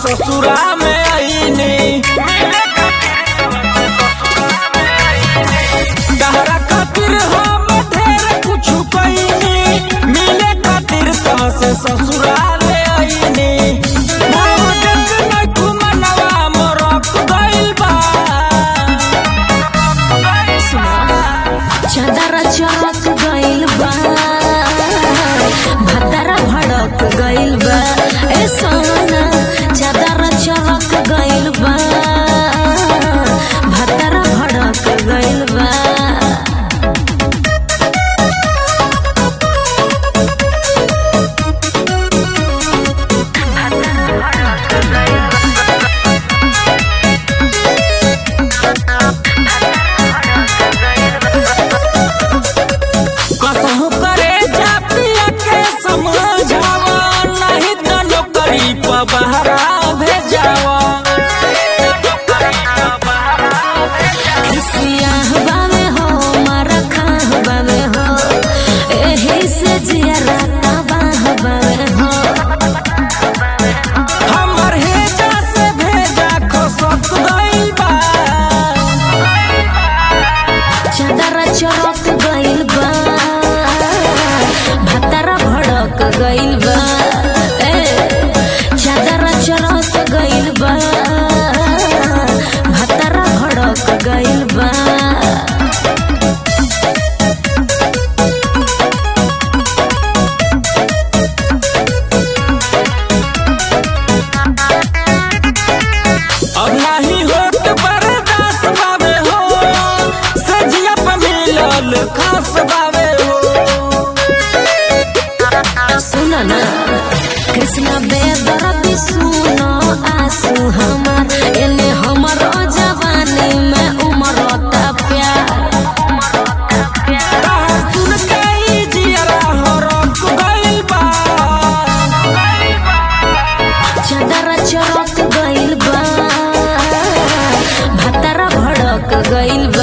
ससुरा में आईनी तहरा खातिर हम ढेर कुछ कईनी मिले खातिर कहाँ से ससुरा में आईनी मोहब्बत में घुमनवा मोरक गइल बा चादर चमक गइल बा भतरा भड़क गइल बा ए सोना चादर चमक गइल बा भतरा भड़क गइल बा कसहु करे जा पिया के समझावा नहीं तो नौकरी पर बहरा भेजावा सियाह बावे हो मारा खाह बावे हो एही से जिया राता बाह बावे हो हमर हेजा से भेजा खसक गइल बा चादर चौक गइल बा भतरा भड़क गइल बा ए चादर चौक गइल बा भतरा भड़क गइल बा अब नहीं होत बर्दाश्त बावे हो सजिया पे मिलल खास बावे हो सुन ना कृष्ण बेदर्द सुनो आंसू हमार एने हमर जवानी में उमरता प्यार ताहा सुन के ई जियरा हरक गइल बा चादर चौक गइल बा भतरा भड़क गइल